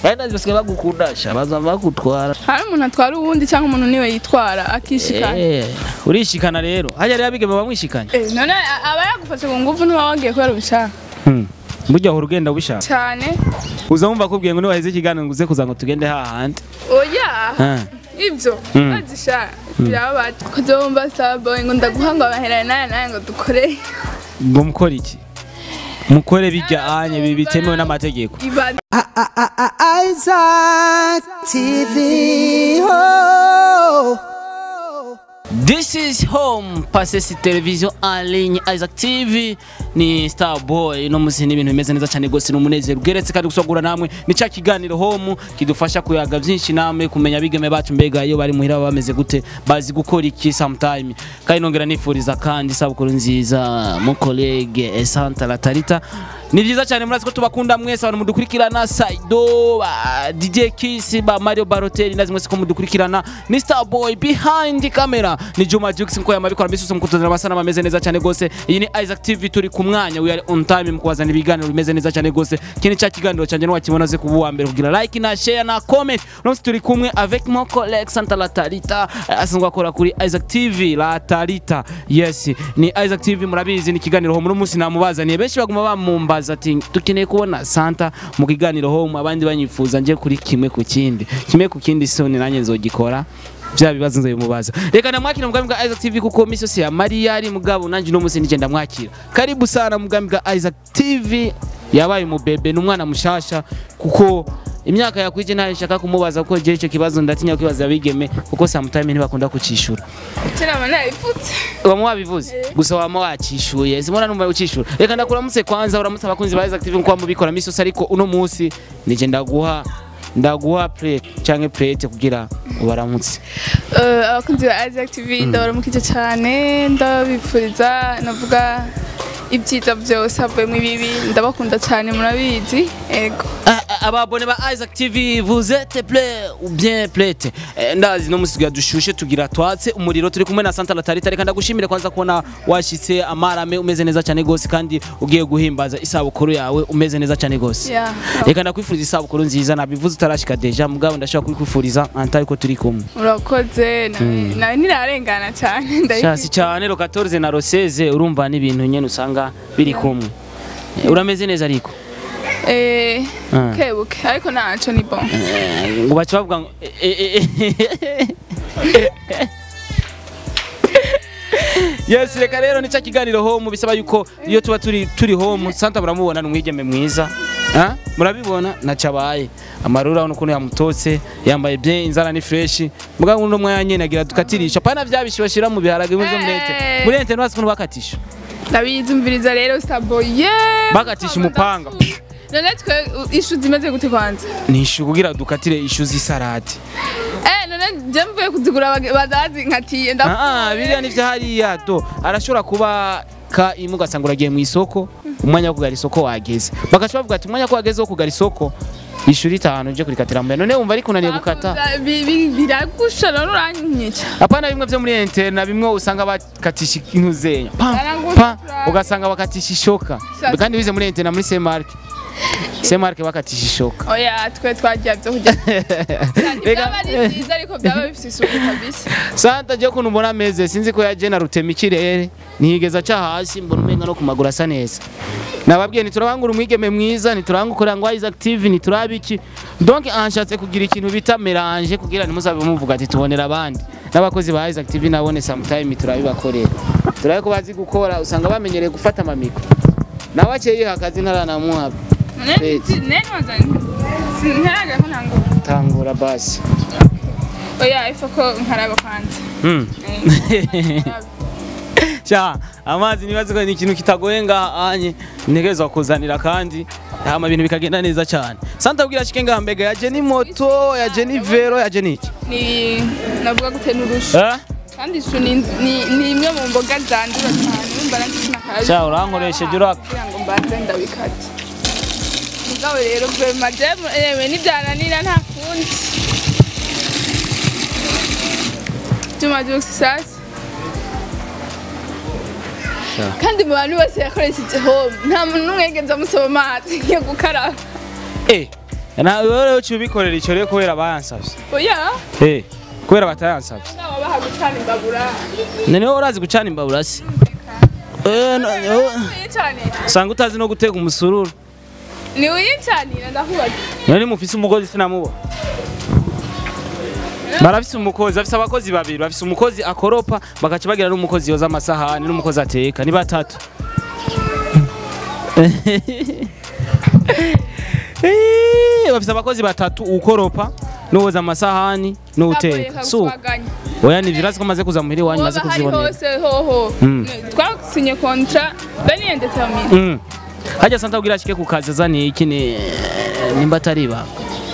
kandi ndazi basigaye bagukundasha baza bagutwara hari umuntu atwara uwundi cyangwa umuntu niwe yitwara akishikana Eh, urishikana rero hajya rero abigeme bamwishikanye Eh, none a- aba yagufashe ku ngufu ntuba wagiye kubera ubishaka Hmm. burya uhora ugenda ubishaka cyane uza wumva akubwiye ngo niwaheze ikiganiro ngo uze kuza ngo tugende hahandi oya Ah. ibyo Mm. bazisha birababaje kuza wumva starboy ngo ndaguha ngo abaherane nawe nawe ngo dukore ngo mukore iki mukore bijya anye bi- bitemewe n'amategeko ibaze Isaac TV. Oh. This is home Pasesi television en ligne Isaac TV ni Star Boy no musi ni ibintu bimeze neza cyane gose n'umunezero ugeretse kandi gusogura namwe ni cya kiganiro home kidufasha kuyaga byinshi namwe kumenya bigeme bacu mbega iyo bari muhira baba bameze gute bazi gukora iki sometime kandi nongera nifuriza kandi isabukuru nziza mu collègue Santa Latarita ni byiza cyane murazi ko tubakunda mwese abantu mudukurikirana Saido ba DJ Kiss ba Mario Balotelli ndazi mwese ko mudukurikirana ni Star Boy behind camera ni Juma Jux mko yamabikora mbese mukutuzana abasana bameze neza cyane gose iyi ni Isaac TV turi ku mwanya we are on time mukubazana ibiganiro bimeze neza cyane gose kini cya kiganiro cyanje no wakibona ze kuba uwa mbere kugira like na share na comment no turi kumwe avec mon collègue Santa Latarita eh, asanzwe akora kuri Isaac TV Latarita yes ni Isaac TV murabizi ni kiganiro home umunsi namubazaniye benshi baguma bamumbaza ati dukeneye kubona Santa mu kiganiro home abandi banyifuza nje kuri kimwe ku kindi kimwe ku kindi soni nanjye nzogikora bya bibazo nzobimubaza reka namwakira mugambi bwa Isaac TV kuko misi yose ya Maria ari mugabo nanjye uno munsi nigenda mwakira karibu sana mugambi bwa Isaac TV yabaye umubebe n'umwana mushasha kuko imyaka yakwije ntayo nshaka kumubaza kuko je icyo kibazo ndatinya kwibaza abigeme kuko sometime ntibakunda kucishura kirama nayipfutse wama wabivuze gusa wama wacishuye simona numva ucishura reka ndakuramutse kwanza uramutse abakunzi ba Isaac TV nkuko mubikora misi yose ariko uno munsi nije ndaguha ndaguha plate canke plate kugira ubaramutse Eh, abakunzi ba Isaac TV ndabaramukije cyane ndabifuriza navuga ibyiza byose havuyemo ibibi ndabakunda cyane murabizi ego Ah, ah, ababone ba Isaac TV vous êtes prêts ou bien prêtes Eh, ndazi no musiga dushushe tugira twatse umuriro turi kumwe na Santa Latarita reka ndagushimire kwanza kubona washitse amarame umeze neza cyane gose kandi ugiye guhimbaza isabukuru yawe umeze neza cyane gose Yeah. reka ndakwifuriza isabukuru nziza nabivuze utarashika deja mugabo ndashaka kubikwifuriza antari ko turi kumwe urakoze nawe nawe ntirarengana cyane shasi cyane ro 14 na ro 16 urumva n'ibintu nyene usanga biri kumwe Eh, urameze neza ariko Eh, Ah. kebuke ariko ntaco ni bon Eh, ngo baca bavuga ngo eh, eh, eh. yes reka rero nica kiganiro home bisaba yuko iyo tuba turi turi home santa muramubona ni umwigeme mwiza Ah, murabibona nacabaye amarura urabona ukuntu yamutotse yambaye bien inzara ni fresh mugabo uno mwanya nyene agira dukatirisha pana vya bishyushye bashira mu biharage muri murete Eh. murete nwazi ukuntu bakatisha ndabizi umviriza rero starboy yeah Bagatisha umupanga. none twe u- ishu zimeze gute kwanza nishu kugira dukatire ishu z'isarati eh none je mvuye kuzigura bage- badazi nkatiye Ah, ah, biriya ni vya hariya do arashobora kuba ka imwe ugasanga uragiye mu isoko umwanya wo kugara isoko wageze bagaca bavuga ati umwanya ko wageze wo kugara isoko ishuri itanu uje kurikatira mbere none wumva ariko unaniye gukata Bi- bi- biragusha none uranyica apana bimwe vyo muri interna bimwe usanga bakatisha intuzenya pa Barangusha pa turaba. ugasanga bakatisha ishoka Sasa. kandi bize muri interna muri Semark Semark bakatisha ishoka oya twe twagiye byo kurya Reka- byaba ari byiza ariko byaba bifite isuku kabisa Santa je kuntu mbona ameze sinzi ko yaje na rutema ikirere ntiyigeza aca hasi mbona umenga no ku maguru asa neza nababwiye ntiturabangura umwigeme mwiza ntiturangukora ngo Isaac TV ntituraba iki donc anshatse kugira ikintu bita melange kugira ntimuzabe muvuga ati tubonera abandi n'abakozi ba Isaac TV nabone sometime turabibakorera turabe ko bazi gukora usanga bamenyereye gufata amamiko nawe akeye akazi ntaranamuha none Pezi. si- nene wazanye ntaraga ko ntango tangura basi oya ifa ko nkaraba kwanza hmm. Eh, sha amazi nibaze ko ni ikintu kitagoye ngaha anye ntegerezwa kuzanira kandi hama ibintu bikagenda neza cyane santa bwira shike ngaha mbega yaje ni moto yaje ni vero yaje ni iki ni navuga gute n'urushu eh kandi ishu ni ni- ni imwe mu mboga zandura cyane urumva nanjye sinakazi Sha, urankoresheje ura- kugira ngo mbanze ndabikate mugabo rero vema jewe yewe nibyananira nta kundi Juma Jux sasa Sha. kandi mu bantu bose yakoresheje home nta muntu n'umwe yigeze amusaba amazi yo gukaraba eh na wewe rero uciye ubikorera icyo rero kubera bayansavye oya eh kubera batayansavye nawe baha gucana imbabura none wowe urazi gucana imbabura se eh no- no- uyicanira usanga utazi no guteka umusururu ni uyicanira ndakubaza none mufise umukozi sinamubona barafise umukozi bafise abakozi babiri bafise umukozi akoropa bagaca bagira n'umukozi yoza amasahani n'umukozi ateka ni batatu Eh, bafise abakozi batatu ukoropa n'uwoza amasahani n'uteka so oya ni virazi ko maze kuza muhira iwanyu maze Hoba hari kuzibonera hose hoho Mm. twasinye kontra beni indetermine Mm. hajya santa kugira ashike ku kazi azaniye iki ni nimba atari ibanga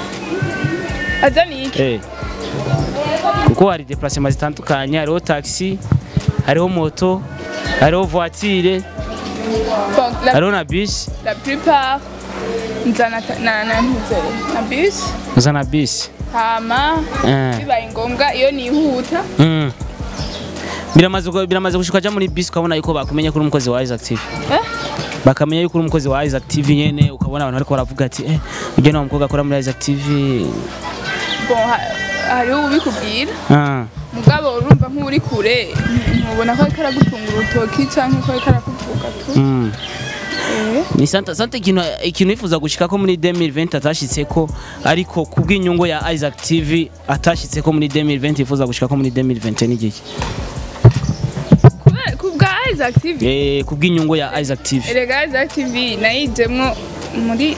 azaniye iki Eh. kuko hari deplacement zitandukanye hariho taxi hariho moto hariho voiture Bon, la, hariho na bus la plupart nzana ta- na na ntuze na bus uza na bus hama Eh. bibaye ngombwa iyo nihuta Mm. biramaze gu- biramaze gushika aja muri bus ukabona yuko bakumenya kuri umukozi wa Isaac TV eh bakamenya yuko uri umukozi wa Isaac TV nyene ukabona abantu bariko baravuga ati eh ujye na umukobwa akora muri Isaac TV bon ha- hariho ubikubwira ah mugabo urumva nk'uri kure ntubona ko ariko aragutunga urutoki cyangwa ko ariko arakuvuga tu mm. eh ni santa santa ikintu ikintu yifuza gushika ko muri 2020 atashitse ko ariko kubw'inyungu ya Isaac TV atashitse ko muri 2020 yifuza gushika ko muri 2020 n'igiki kubera ku bwa Isaac TV eh kubw'inyungu ya Isaac TV erega Isaac TV nayijemwo muri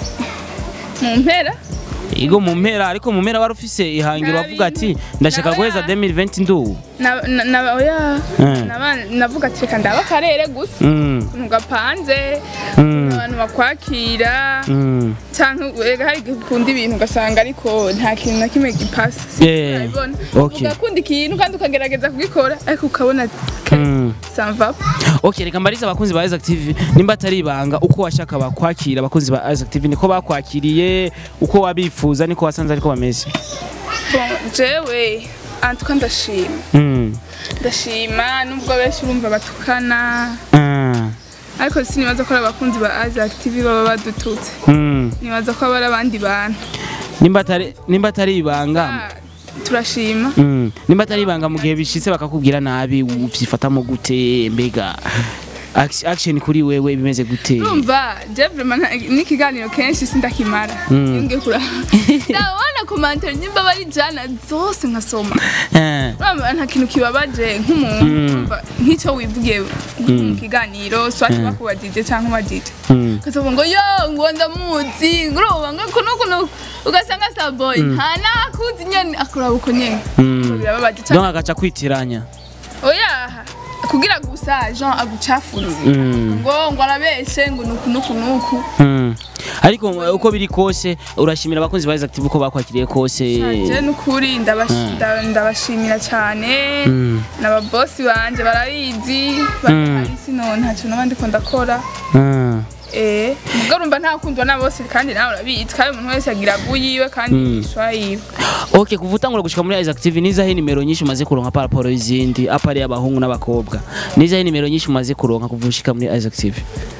mu mpera igo mu mpera ariko mu mpera wari ufise ihangiro Nta bavuga ati bintu. ndashaka Na- guheza 2020 ndu na na- na oya Eh. naba- navuga ati reka ndaba akarere gusa mm ukuntu gapanze Mm. abantu bakwakira mm cyangwa erega hari igihe ukunda ibintu ugasanga ariko nta kintu na kimwe gipasa Yeah. urabibona Okay. ugakunda ikintu kandi ukagerageza kugikora ariko ukabona ati Mm. samva Okay, reka mbarize abakunzi ba Isaac TV nimba atari ibanga uko washaka bakwakira abakunzi ba Isaac TV niko bakwakiriye uko wabifuza niko wasanze ariko bameze bon jewe antuka ndashima mm. ndashima nubwo benshi urumva batukana ah. ariko sinibaza ko ari abakunzi ba Isaac TV baba badututse mm. nibaza ko aba ari abandi bantu nimba atari nimba atari ibanga Ah, turashima mm. nimba atari ibanga mu gihe bishitse bakakubwira nabi uvyifatamo gute mbega Act- action kuri wewe bimeze gute urumva je vraiment nta- n'ikiganiro kenshi sindakimara Mm. iyo ngiye kuraba ndabona komantere nimba bari jana zose nkasoma Eh. urumva nta kintu kibabaje nk'umuntu Mm. urumva nk'icyo wivugiye mu kiganiro swati bakubajije cyangwa ubajije Mm. ukavuga ngo yo ngo ndamuzi ngo urumva ngo kuno kuno ugasanga saboy nta nakuzi nyene akuraba uko nyene Mm. birababaje donc cyane agaca kwitiranya oya kugira gusa jean agucafuze Mm. ngo ngo arabeshe ngo nuku nuku nuku Mm. ariko uko biri kose urashimira abakunzi ba Isaac TV uko bakwakiriye kose je nukuri ndabashi- nda- ndabashimira cyane Mm. n'ababosi banje barabizi bari sino ntacyo naba ndiko ndakora Ah. eh mugabo urumva ntakundwa na bose kandi nawe urabizi kandi umuntu wese agira guyiwe kandi Mm. yishwa yiwe Okay, kuva utangura gushika muri Isaac TV nizahe nimero nyinshi umaze kuronka par rapport y'izindi apari y'abahungu n'abakobwa nizahe nimero nyinshi umaze kuronka kuva ushika muri Isaac TV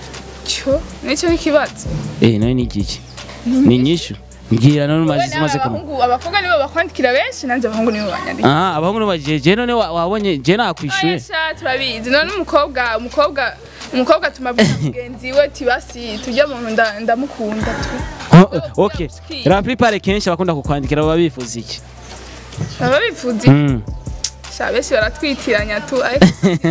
cyo nicyo n'ikibazo eh nawe ni igiki ni nyinshi mbwira none wowe umaze nawe umaze kuronka abahungu abakobwa nibo bakwandikira benshi nanjye abahungu nibo banyandikira ah abahungu n'abajeje none wa- wabonye je nakwishuye Ayasha turabizi none umukobwa umukobwa umukobwa tumabwira mugenzi we tibasi tujya mu nda ndamukunda tu Oh, okay la plupart kenshi abakunda kukwandikira baba bifuza iki baba bifuza Mm. sha benshi baratwitiranya tu ariko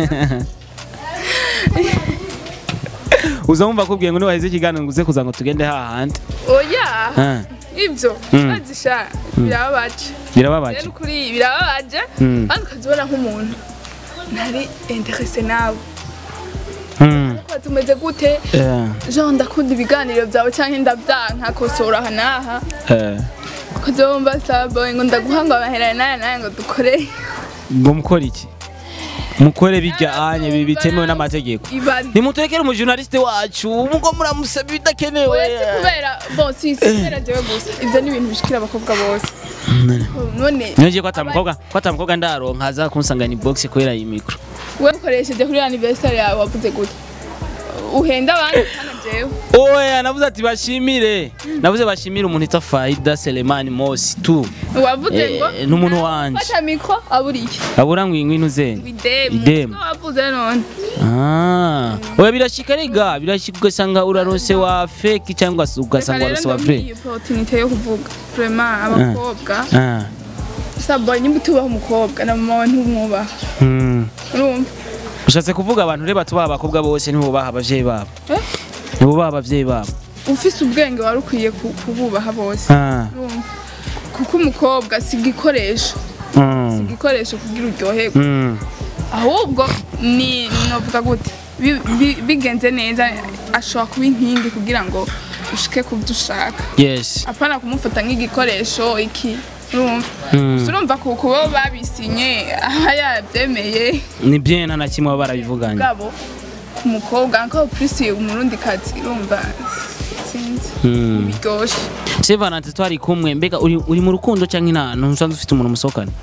uza wumva akubwiye ngo niwaheze ikiganiro ngo uze kuza ngo tugende hahandi oya Ah, ibyo Mm. bazisha birababaje birababaje rero kuri birababaje Mm. kandi ukazibona nk'umuntu ntari interese nawe Mm. ko tumeze gute Eh, jean ndakunda ibiganiro byawe cyangwa ndabyanka kosora aha n'aha eh. ukazumva saboye ngo ndaguha ngo amaherane n'aya n'aya ngo dukore ngo mukore iki mukore bijya anye bi- bitemewe n'amategeko ibaze nimuturekere umujournaliste wacu mugo muramusaba ibidakenewe wese kubera bon si si kubera jewe gusa ibyo ni ibintu bishikira abakobwa bose none niyongeye ko atamukobwa ko atamukobwa ndaronka aza kunsangana box kubera iyi mikro we ukoresheje kuri anniversaire yawe wavuze gute uhenda abandi kandi jewe oya navuze ati bashimire navuze bashimire umuntu yitwa faida selemani mosi tu wavuze Eh, ngo n'umuntu wanje. fata mikro aburiye abura ngo ingwino uzene idemu Idemu. Siko wavuze none Ah, oya birashika rega birashika ugasanga urarose wa fake cyangwa se ugasanga warose wa vrai iyi opportunité yo kuvuga vraiment abakobwa Ah, sabo nyimba tubaho umukobwa na mama wawe ntumwubaha hmm. urumva ushatse kuvuga abantu reba tubaha abakobwa bose ntibubaha abavyeyi babo Eh? ntibubaha abavyeyi babo ufise ubwenge wari ukwiye ku- kububaha bose Ah, urumva kuko umukobwa si igikoresho hmm. igikoresho kugira uryoherwe Hmm. ahubwo ni novuga gute Bi- bi- bigenze neza ashobora kuba inkingi kugira ngo ushike ku byo ushaka yes apana kumufata nk'igikoresho iki urumva Hmm. Gusa urumva ku kuba babisinye aba yabyemeye ni bien nta na kimwe baba barabivuganye bwabo ku mukobwa nko plus umurundi kazi urumva sinzi Hmm. biryoshye se valante twari kumwe mbega uri, uri mu rukundo cyangwa inana ntusanzwe ufite umuntu musohokana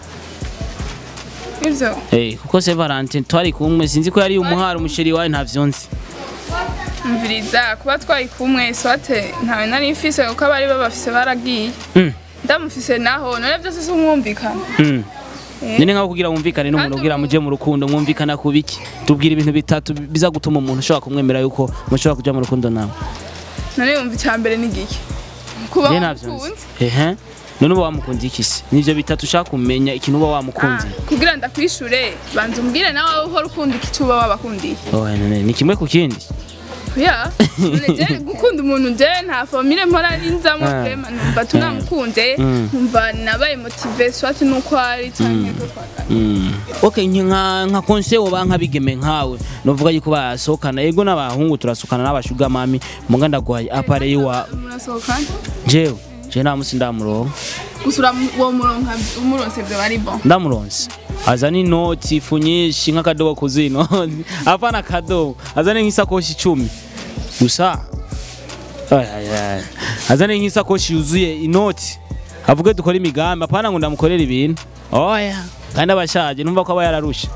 ivyo Eh, kuko se valante twari kumwe sinzi ko yari umuhari umusheri wawe ntavyo nzi mviriza kuba twari kumwe swate ntawe nari mfise kuko abari babafise baragiye Mm. ndamufise naho none byose si umwumvikana Mm. Eh. nyine nkaho kugira wumvikane n'umuntu Kandi kugira ubu- muje mu rukundo mwumvikana ku biki tubwira ibintu bitatu biza gutuma umuntu ushobora kumwemera yuko mushobora kuja mu rukundo nawe none yumva icya mbere ni igiki kuba je navyo nzi wamukunze ehe none uba wamukunze iki se nivyo bitatu ushaka kumenya ikintu uba Ah, wamukunze kugira ndakwishure banza umbwire nawe uhora ukunda iki cyuba wabakundiye oya none ni kimwe ku kindi ya none je gukunda umuntu je nta famille mpora nzamo Ah. vraiment numva tunamukunze Mm. numva nabaye motive swate nuko ari cyangwa ko twagana Mm. okay nke nka nka konse woba nkabigeme nkawe novuga yuko basohokana yego n'abahungu turasukana n'abashuga mami muga ndaguhaye apare wa murasohokana jewe je nta musi ndamuronka gusa uramu- uwo muronka umuronse byo bari bon ndamuronse azana inoti ifu nyinshi nk'akadobo kuzino apana akadobo azane nk'isakoshi icumi gusa ay, ay, ay. azane nk'isakoshi yuzuye inoti avuge dukore imigambi apana ngo ndamukorera ibintu oya kandi abashaje numva ko aba yararushe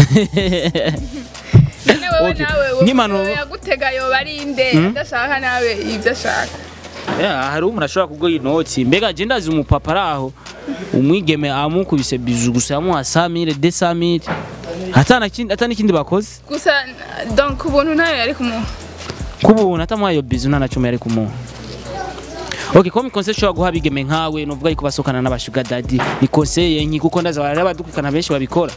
none wewe Okay. nawe uwo Nk'impanuro- muntu yagutega yoba ari inde adashaka nawe ibyo ashaka Yeah, hari umuntu ashobora kuguha inoti mbega je ndazi umupapa ari aho umwigeme amukubise biju gusa yamuha samire de samire atana kindi atana ikindi bakoze gusa donc ubuntu nawe yari kumuha kubuntu atamuha iyo bizu nta na cumi yari kumuha Okay, ko mikonse ushobora guha abigeme nkawe nuvuga yuko basokana n'abashuga daddy ni konseye nki kuko ndaza bari abadukana benshi babikora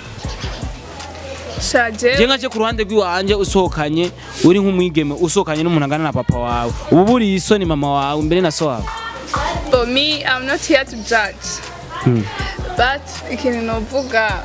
shaje je nkaje ku ruhande rw'iwanje usohokanye uri nk'umwigeme usohokanye n'umuntu angana na papa wawe ubu buriye isoni mama wawe mbere na so wawe For me, I'm not here to judge. Hmm. But ikintu novuga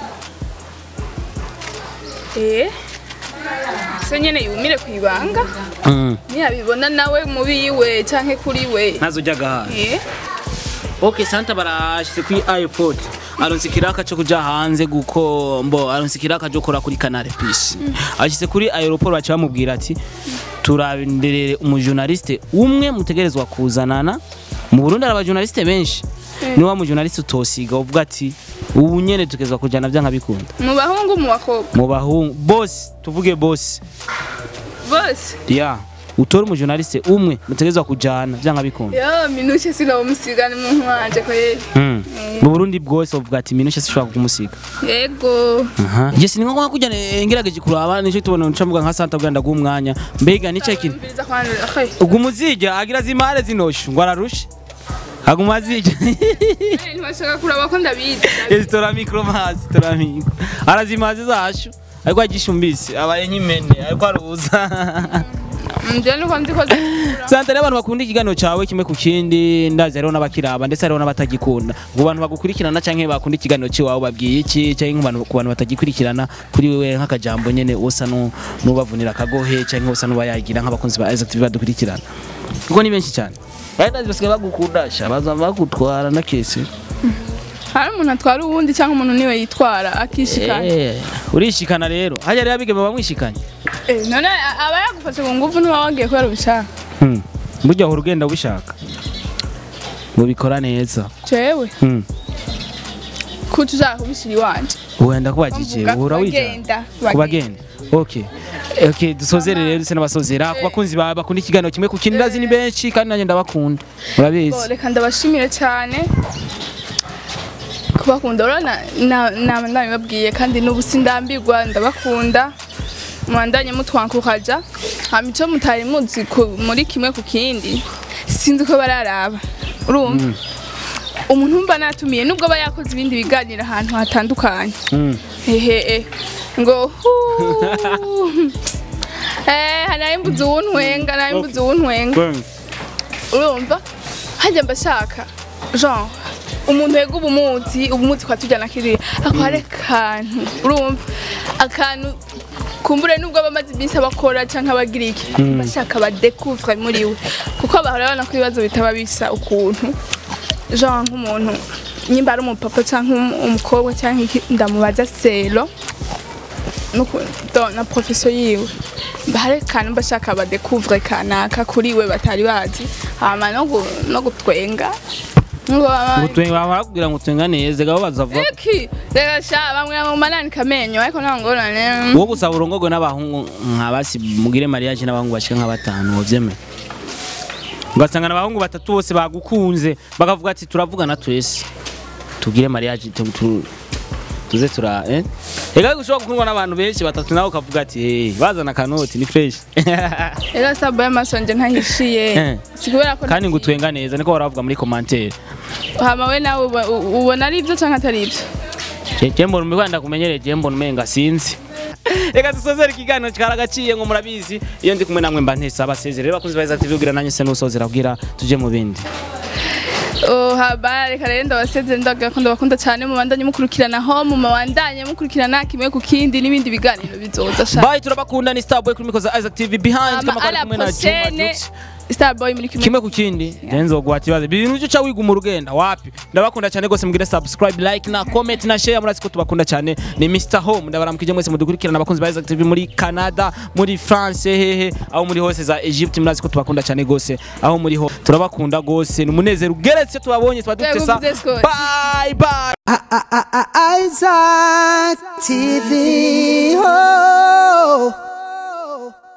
eh se nyene yumire kwibanga Mm. ntiyabibona nawe mubi we canke kuri we ntazo ujyaga hanze eh Okay, Santa barashyize kuri airport aronse ikiraka cyo kuja hanze guko mbo aronse ikiraka cyo kora kuri Canal Plus ashyize kuri aeroport baca bamubwira ati turabenderere umujournaliste umwe mutegerezwa kuzanana mu Burundi hari abajournaliste benshi ni wa mujournaliste utosiga uvuga ati ubu nyene tukezwa kujana byanka bikunda mu bahungu mu bakobwa mu bahungu boss tuvuge boss bose ya utore umujournaliste umwe mutegerezwa kujana byanka bikunda yo minushe sinomusigana umuntu wanje kweli Mm. mu Burundi bwose bavuga ati minushe sishobora kumusiga yego Aha. Yes ni ngombwa kujya ngerageje kuraba nicyo tubona ncambuga nka Santa bwanda bw'umwanya mbega nicyo kintu Umviriza kwanza okay ubwo umuzijya agira zimare zinoshu ngo ararushe aguma azijya ntibashaka kuraba ko ndabizi yes tora mikro mazi tora mikro arazimaze zashu ariko agishumbise abaye nk'imene ariko aruza njye nuko nzi ko zikura Santa rero abantu bakunda ikiganiro cyawe kimwe ku kindi ndazi hariho n'abakiraba ndetse hariho n'abatagikunda ku bantu bagukurikirana cyangwa bakunda ikiganiro cy'iwawe babwiye iki cyangwa nk'abantu- ku bantu batagikurikirana kuri wewe nk'akajambo nyene usa nu- n'ubavunira akagohe cyangwa usa n'ubayagira nk'abakunzi ba Isaac TV badukurikirana kuko ni benshi cyane bari ndazi basigaye bagukunda sha baza bagutwara na kese hari umuntu atwara uwundi cyangwa umuntu niwe yitwara akishikana Eh, urishikana rero hajya rero abigeme bamwishikanye Eh, none a- aba yagufashe ku ngufu niba wagiye kubera ubishaka Hmm. burya uhora ugenda ubishaka mubikora neza jewe Hmm. kuko ushaka kubishyira iwanje wenda kubagije Mvuga uhora wijana kubagenda kubagenda okay Okay, dusozere rero duse n'abasozera ku bakunzi bawe bakunda ikiganiro kimwe ku kindi ndazi ni benshi kandi nanjye ndabakunda murabizi Bo, reka ndabashimire cyane kubakunda urabona na- na- nabibabwiye kandi n'ubu sindambirwa ndabakunda mwandanye mutwankukaja hama ico mutari muzi ku- muri kimwe ku kindi sinzi ko bararaba urumva umuntu mba natumiye nubwo aba yakoze ibindi biganiro ahantu hatandukanye Mm. hehe ngo huu. eh hanaye mbuzi uwuntwenga hanaye mbuzi uwuntwenga urumva hajya mbashaka genre umuntu yega ubumuzi ubumuzi kwa tujyana kiriya ako hari akantu urumva akantu kumbure nubwo abamaze iminsi abakora cyangwa abagira iki bashaka badekuvre muri we kuko bahora babona ko ibibazo bitaba bisa ukuntu genre nk'umuntu nyimba ari umupapa cyangwa um- umukobwa cyangwa iki ndamubaza selo nuku- do- na profession yiwe hari akantu mbashaka badekuvre kanaka kuri we batari bazi hama no gu- no gutwenga ngo baba- Gutwenga barakubwira ngo utwenga neza gabo bazavuga Eki, reka sha bamwe mu manani kamenyo ariko nta ngorane wowe gusa urongorwe n'abahungu nka basi mugire mariage n'abahungu bashika nka batanu wovyemeye ugasanga n'abahungu batatu bose bagukunze bakavuga ati turavugana twese tugire mariage tu- tu- tuze tura eh ega gushobora gukundwa n'abantu benshi batatu nawe ukavuga ati hey, bazana akanoti ni fresh rero sabo y'amaso nje ntahishiye Eh. si kubera ko kandi ngo ntagiye. utwenga neza niko baravuga muri commentaire hama we nawe uba- u- ubona ari ibyo cyangwa atari ibyo jembo numigwanda kumenyereye jembo numenga sinzi reka dusozere ikiganiro cyaragaciye ngo murabizi iyo ndi kumwe namwe mba ntesa abasezere rero bakunzi ba Isaac TV ubwira nanjye se nusozera ubwira tuje mu bindi Oh, haba reka rero ndabasezere ndaga ko ndabakunda cyane mubandanye mukurikirana ho mu mabandanye mukurikirana kimwe ku kindi n'ibindi biganiro bizoza sha bye turabakunda ni Starboy kuri mikoza Isaac TV behind hama kama kari ala kumwe na Juma prochaine Jux Starboy muri kimwe kimwe ku kindi genzo guhata ibibazo ibintu byo uca wiga umurugenda wapi ndabakunda cyane rwose mugire subscribe like na comment na share murazi ko tubakunda cyane ni Mr Home ndabaramukije mwese mudukurikirana abakunzi ba Isaac TV muri Canada muri France hehe aho muri hose za Egypt murazi ko tubakunda cyane rwose aho muri ho turabakunda rwose ni umunezero ugeretse tubabonye tuba dufite sa Tuyavuze Scott. bye bye I- I-